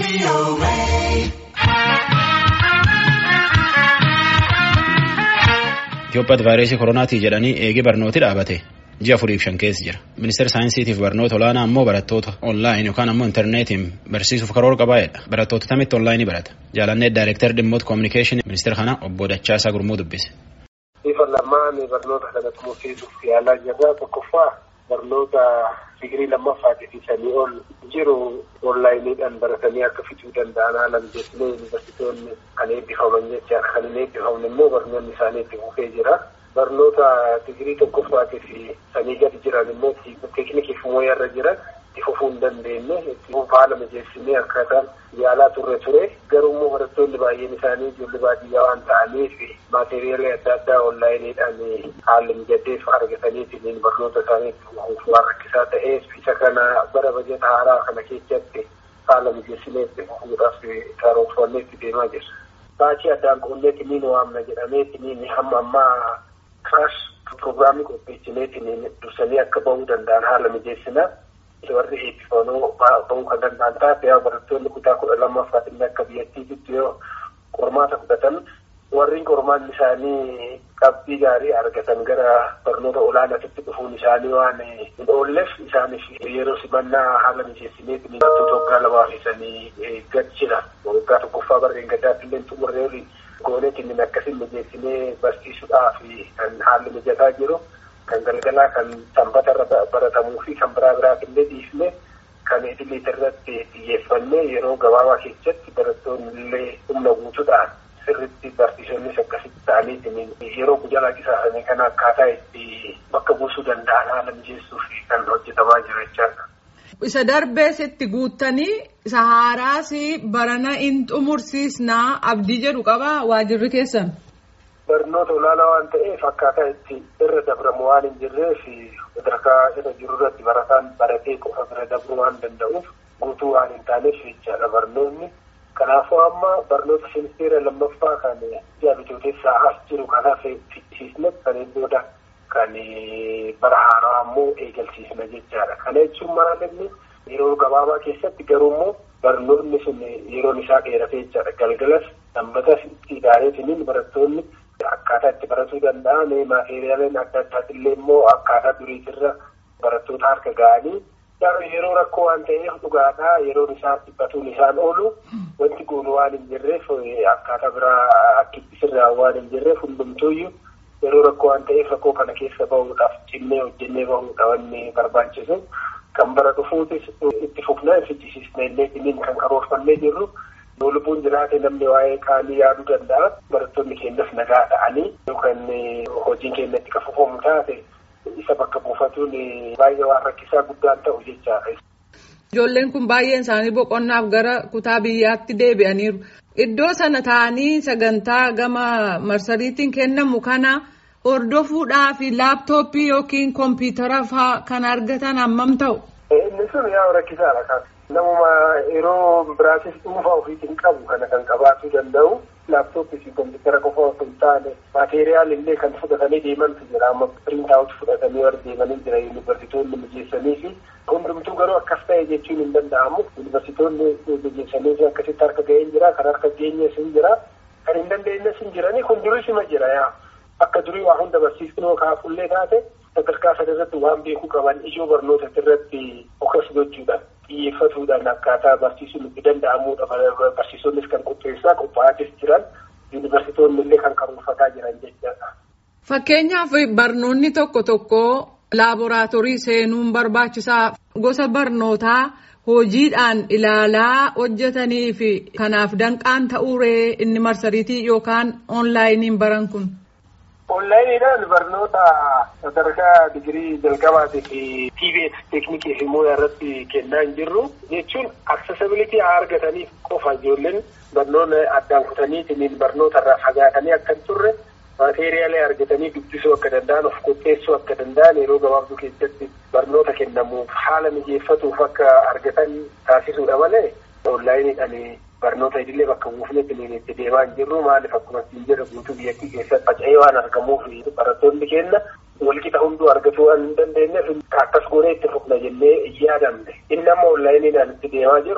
Itoophiyaatti vaayirasii koronaatii jedhanii eegee barnooti dhaabate ji'a afuriif shan keessa jira. Ministeera saayinsiitiif barnoota olaanaa ammoo barattoota onlaayin yookaan ammoo intarneetiin barsiisuuf karoora qabaa'edha. Barattoota tamitti onlaayinii barata. Jaalannee daayireektar dhimmoota koominikeeshinii ministeera kana obbo Dachaasaa Gurmuu dubbise. Bifa lamaan barnoota kanatti murteessuuf yaalaa jirra. Tokkoffaa barnoota digirii lammaffaatiif sanii ol jiru onlaayiniidhaan baratanii akka fixuu danda'an haala mijeessinee yuunivarsiitonni kan eebbifaman jecha kan hin eebbifamne immoo barnoonni isaanii itti fufee jira. Barnoota digirii tokkoffaatiif sanii gadi jiran immoo teeknikiif mooyarra jiran itti fufuu hin dandeenye itti haala mijeessinee akkaataan yaalaa turre ture garuu immoo barattoonni baay'een isaanii ijoollee baadiyyaa waan ta'aniif maateriyaala adda addaa onlaayiniidhaan haalli mijateef argataniitiin barnoota isaanii itti fufuuf waan rakkisaa ta'eef isa kana bara bajata haaraa kana keessatti haala mijeessinee itti fufuudhaaf karoorfannee itti deemaa jirra. Baachii addaan qoonneetiin waamna jedhameetiin hamma ammaa kiraash pirogiraamii qopheessineetiin dursanii akka bahuu danda'an haala mijeessinaa. warri eebbifamoo bahuu kan danda'an taate yaa barattoonni kutaa kudha lammaffaatiin akka biyyattiitti yoo qormaata fudhatan warri qormaanni isaanii qabxii gaarii argatan gara barnoota olaanaatti dhufuun isaanii waan hin oolleef isaaniif yeroo simannaa haala mijeessineetiin barattoota waggaa lamaa fiisanii gad jira waggaa tokkoffaa barreen gaddaatti illee xumurree olii gooneetiin akkasiin mijeessinee barsiisuudhaaf kan haalli mijataa jiru. kan galgalaa kan sanbata irra baratamuu fi kan biraa biraaf illee dhiifne kan idilee irratti xiyyeeffannee yeroo gabaabaa keessatti barattoonni illee humna guutuudhaan sirritti barsiisonnis akkasitti ta'aniitiin yeroo guyyaa qisaasanii kana akkaataa itti bakka buusuu danda'an haala mijeessuuf kan hojjetamaa jiru jechaadha. Isa darbees itti guuttanii isa haaraas barana in xumursiisnaa abdii jedhu qabaa waajirri keessan. barnoota olaanaa waan ta'eef akkaataa itti irra dabramu waan hin jirreef sadarkaa irra jiru irratti barataan baratee qofa bira dabruu waan danda'uuf guutuu waan hin taaneef jechaadha barnoonni. Kanaafuu amma barnoota ministeera lammaffaa kan ji'a bitooteessaa as jiru kanaaf fichisiisne kan booda kan bara haaraa ammoo eegalsiisna jechaadha. Kana jechuun maal inni yeroo gabaabaa keessatti garuu immoo barnoonni sun yeroon isaa dheeratee jechaadha. Galgalas sanbatas itti ilaaletiniin barattoonni Akkaataa itti baratuu danda'an maateriyaaleen adda addaatillee immoo akkaataa duriitirra barattoota harka ga'anii yeroo rakkoo waan ta'eef dhugaadhaa yeroon isaa dhiphatuun isaan oolu wanti goonu waan hin jirreef akkaataa biraa akka sirraa waan hin jirreef hundumtuuyyuu yeroo rakkoo waan ta'eef rakkoo kana keessa bahuudhaaf cinnee hojjennee bahuudha wanni barbaachisu kan bara dhufuutis itti fufnaa fichisiisnee illee kan karoorfannee jirru. Yoo lubbuun jiraate namni waa'ee qaanii yaaduu danda'a. Barattoonni keenyas nagaa ta'anii yookaan hojiin keenya itti kafufamu taate isa bakka buufatuun baay'ee waan rakkisaa guddaan ta'u jechaadha. Ijoolleen kun baay'een isaanii boqonnaaf gara kutaa biyyaatti deebi'aniiru. Iddoo sana taa'anii sagantaa gama marsariitiin kennamu kana hordofuudhaaf laaptooppii yookiin kompiitara fa'aa kan argatan hammam ta'u? Inni sun yaa rakkisaadha kan. Namuma yeroo biraatis dhuunfaa ofiitiin qabu kana kan qabaachuu danda'u laaptooppii fi kompiitara qofa osoo hin taane maateriyaal illee kan fudhatanii deemantu jira amma piriintaawut fudhatanii warra deemanii jira yuunivarsiitoonni mijeessanii fi hundumtuu garuu akkas ta'e jechuun hin danda'amu yuunivarsiitoonni mijeessanii fi akkasitti harka ga'een jira kan harka geenyes hin jira kan hin dandeenyes hin jiranii kun durisima jira yaa akka durii waa hunda barsiisnoo kaafullee taate sadarkaa sadarratti waan beekuu qaban ijoo barnoota irratti okas gochuudhaan. xiyyeeffatuudhaan akkaataa barsiisuun itti danda'amuudha barsiisonnis kan qopheessaa qophaa'atis jiran yuunivarsiitoonni illee kan karoorfataa jiran jechaadha. Fakkeenyaaf barnoonni tokko tokko laaboraatoorii seenuun barbaachisaa gosa barnootaa hojiidhaan ilaalaa hojjetanii fi kanaaf danqaan ta'uuree inni marsariitii yookaan oonlaayiniin baran kun. Onlaayiniidhaan barnoota sadarkaa digirii jalqabaatii fi TVET teeknikii fi mooyaa irratti kennaa hin jirru jechuun aksesabilitii haa argataniif qofa ijoolleen barnoota addaan kutaniitiin barnoota irraa fagaatanii akka hin turre maateeriyaalee argatanii dubbisuu akka danda'an of qopheessuu akka danda'an yeroo gabaabduu keessatti barnoota kennamuuf haala mijeeffatuuf akka argatan taasisuudha malee onlaayiniidhaan barnoota idilee bakka buufnetti itti deemaa hin jirru maaliif akkuma ittiin jedhu guutuu biyyattii keessatti faca'ee waan argamuuf barattoonni keenya walqixa hunduu argatuu waan hin dandeenyeef akkas goonee itti fufna jennee yaadamne inni amma onlaayiniidhaan itti deemaa jirru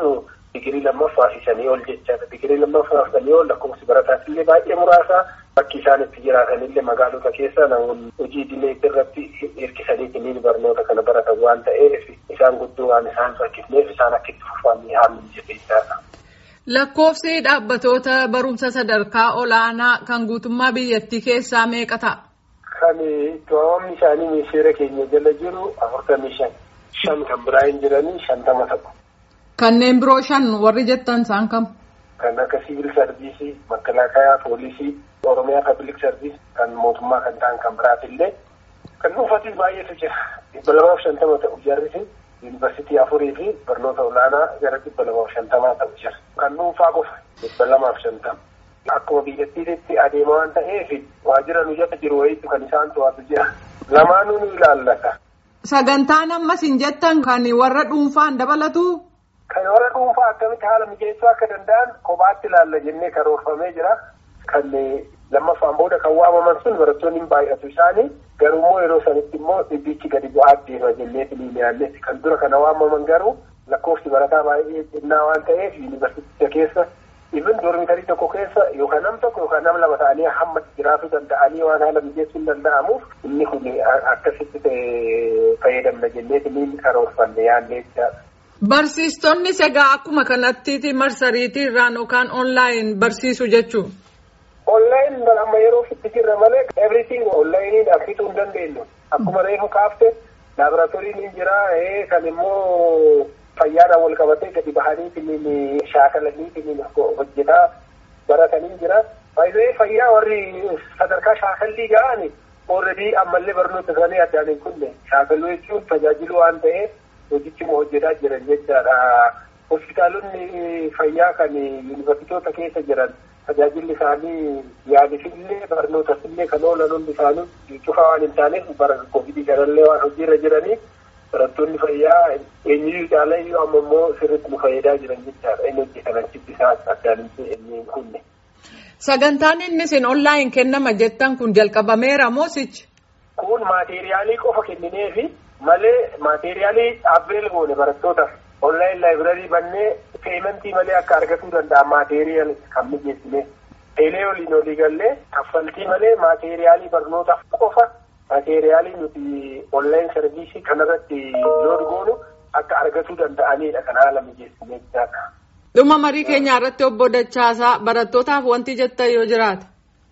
digirii lammaffaa fi sanii ol jechaadha. Digirii lammaffaa fi sanii ol lakkoofsi barataas illee baay'ee muraasa. Bakki isaan itti jiraatan illee magaalota keessa namoonni hojii idilee irratti hirkisanii barnoota kana baratan waan ta'eef isaan guddoo waan isaan rakkisneef isaan akka itti fufanii haalli jabeessaadha. Lakkoofsi dhaabbatoota barumsa sadarkaa olaanaa kan guutummaa biyyattii keessaa meeqa ta'a? Kan to'amni isaanii ministeera keenya jala jiru afurtamii shan. Shan kan biraa hin jiranii shantama ta'u. Kanneen biroo shan warri jettan isaan kam? Kan akka siviil sarviisii, makalaakaa, poolisii, oromiyaa pabliik sarviis kan mootummaa kan ta'an kan biraatillee kan dhuunfatis baay'eetu jira. Dhibba lamaaf shantama ta'u jarrisi yuunivarsiitii afurii fi barnoota olaanaa gara dhibba lamaaf shantamaa ta'u jira. Kan dhuunfaa qofa dhibba lamaaf shantama. Akkuma biyyattiitti adeema waan ta'eef waajjira nu jala jiru wayiitu kan isaan to'atu jira. Lamaanuu nu ilaallata. Sagantaan ammas hin jettan kan warra dhuunfaan dabalatu. Kan warra dhuunfaa akkamitti haala mijeessuu akka danda'an kophaatti ilaalla jennee karoorfamee jira. Kan lammaffaan booda kan waamaman sun barattoonni hin baay'atu isaanii garuu immoo yeroo sanitti immoo dhibbichi gadi bu'aa deema jennee filiiliyaalletti kan dura kana waamaman garuu lakkoofsi barataa baay'ee xinnaa waan ta'eef yuunivarsiiticha keessa ibin dormitarii tokko keessa yookaan nam tokko yookaan nam lama ta'anii hamma jiraachuu danda'anii waan haala mijeessuu hin danda'amuuf inni kun akkasitti fayyadamna jennee filiin karoorfanne yaadne jechaadha. Barsiistonni egaa akkuma kanatti marsariitii irraan yookaan onlaayin barsiisu jechuun. Onlaayin amma yeroo itti jirra malee everything onlaayiniin argituu hin dandeenyu. Akkuma reefu kaafte laaboraatooriin hin jira kan immoo fayyaadhaan wal qabatee gadi bahanii shaakalanii hojjetaa baratanii jira. Faayidaan fayyaa warri sadarkaa shaakallii ga'ani ooredii ammallee barnoota isaanii addaan hin kunne shaakaluu jechuun tajaajilu waan ta'eef hojichuma hojjetaa jiran jechaadha. Hospitaalonni fayyaa kan yuunivarsiitota keessa jiran tajaajilli isaanii yaalisillee barnootasillee kan oolan hundi isaanii cufaa waan hin taaneef bara kovidii kanallee waan hojiirra jiraniif barattoonni fayyaa eenyuyyuu caalayyuu amma immoo sirriitti nu fayyadaa jiran jechaadha. Inni hojjetan achitti isaan addaan hin kunne. Sagantaan inni isin onlaayin kennama jettan kun jalqabameera moosichi. Kun maateeriyaalii qofa kennineefi malee maateeriyaalii dhaabbilee goone barattootaaf onlaayin laayibrarii bannee peementii malee akka argatuu danda'an maateeriyaal kan mijeessine teelee waliin olii gallee kaffaltii malee maateeriyaalii barnootaaf qofa maateeriyaalii nuti onlaayin sarviisii kanarratti loon goonu akka argatuu danda'anidha kan haala mijeessine jechaadha. Dhuma marii keenyaa irratti obbo Dachaasaa barattootaaf wanti jettan yoo jiraata.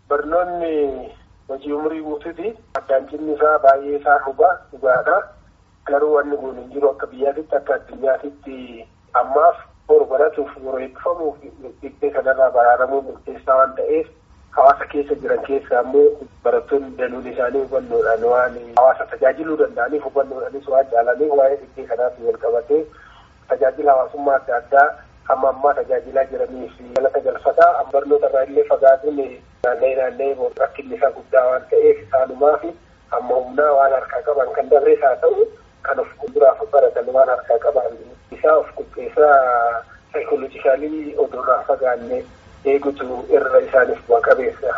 Barnoonni hojii umurii guutuuti. Addaan cinni isaa baay'ee isaa hubaa dhugaadha. Garuu wanni kun hin jiru akka biyyaatitti akka addunyaatitti ammaaf boru baratuuf yeroo eebbifamuuf dhiibbee kanarraa baraaramuu murteessaa waan ta'eef hawaasa keessa jiran keessaa immoo barattoonni danuun isaanii hubannoodhaan waan hawaasa tajaajiluu danda'aniif hubannoodhaanis waan caalaniif waa'ee dhiibbee kanaatti wal qabatee tajaajila hawaasummaa adda addaa hamma ammaa tajaajilaa jiraniif galata galfataa barnoota irraa illee fagaatuun naanna'ee naanna'ee rakkinni isaa guddaa waan ta'eef isaanumaa fi amma humnaa waan harkaa qaban kan dabrees haa ta'u kan of fuulduraaf baratan waan harkaa qaban isaa of qopheessaa saayikoolojikaalii oduurraa fagaannee eegutu irra isaaniif bu'a qabeessa.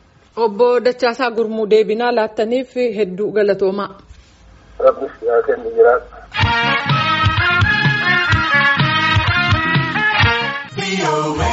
Obbo Dachaasaa Gurmuu deebinaa laattaniif hedduu galatoomaa. Rabbis yaa kennu jiraatu. away.